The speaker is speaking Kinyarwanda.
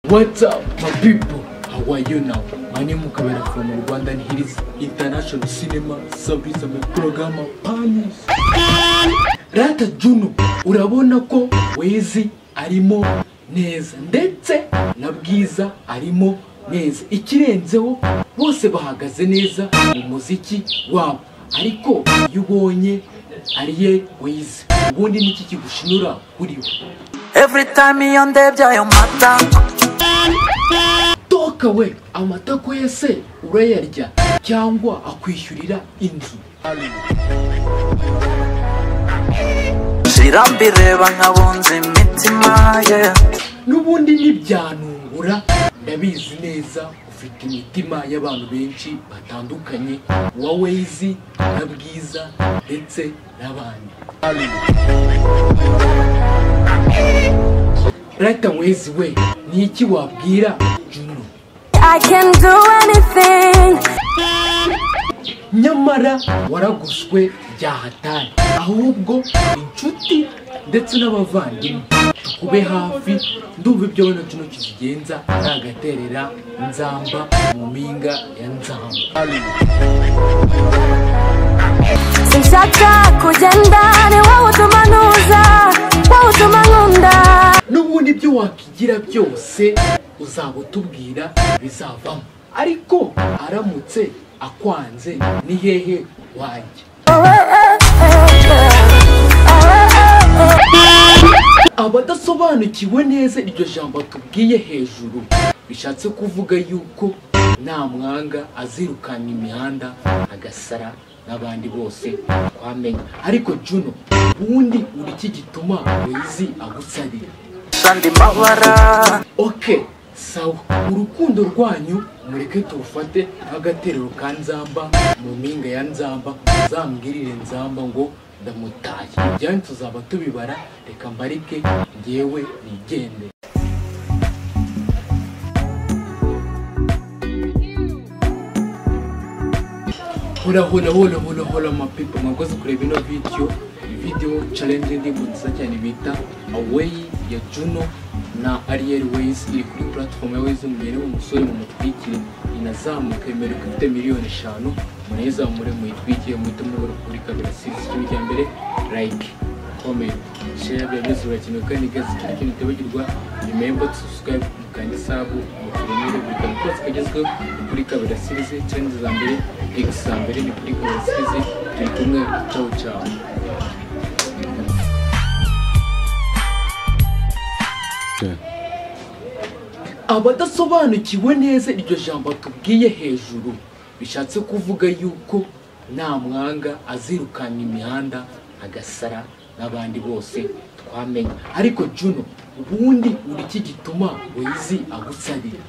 What's up, my people? How are you now? My name is Kabera from Rwanda and here is International Cinema Service and my program Panis. Rata Juno, urabona ko Wezi arimo neza ndetse na Bwiza arimo neza. Ikirenzeho bose bahagaze neza mu muziki wabo. Ariko iyo ubonye ariye Wezi, ubundi niki kigushinyura kuri we? Every time iyo ndebye ayo mata toka we amatako ye se urayarya cyangwa akwishyurira inzu shira mbireba nkabunza imitima ye n'ubundi ntibyanungura ndabizi neza ufite imitima y'abantu benshi batandukanye wa wezi na bwiza ndetse n'abandi rata wezi we ni iki wabwira juno I can do anything. nyamara waraguswe bya hatari ahubwo inshuti ndetse n'abavandimwe tukube hafi ndumva ibyo wenda kino kizigenza ari agaterera nzamba mu mpinga ya nzamba Sinshaka kugenda ni wowe utuma ntuza wowe utuma nkunda n'ubundi ibyo wakigira byose uzaba utubwira bizavamo ariko aramutse akwanze ni hehe wajya abadasobanukiwe neza iryo jambo tubwiye hejuru bishatse kuvuga yuko nta mwanga azirukana imihanda agasara n'abandi bose twamenya ariko juno ubundi uri iki gituma wizi agusarira shandi mabara oke sawa urukundo rwanyu mureke turufate nk'agaterero ka nzamba mu mpinga ya nzamba uzambwirire nzamba ngo ndamutaye ibyanyu tuzaba tubibara reka mbarike ngewe nigende hora hora hora hora hora mapepo mwakoze kureba ino video video challenge ndirimbo nziza cyane bita away ya juno na ariel ways iri kuri platform ya ways mugere mu musore mu mutwikire inazamuka imero ifite miliyoni eshanu munayizamure muyitwikire muhite mubura kuri kabiri sisi kimwe cya mbere like comment share byanyuze urakenewe kandi igazi kiri kintu utibagirwa remember to subscribe mukanda isabu mukuremere buri kantu kose kagezweho ni kuri kabira sirizi challenge za mbere x za mbere ni kuri kabira sirizi turi kumwe ciao ciao abadasobanukiwe neza iryo jambo tubwiye hejuru bishatse kuvuga yuko nta mwanga azirukana imihanda agasara n'abandi bose twamenya ariko juno ubundi uri iki gituma wizi agusarira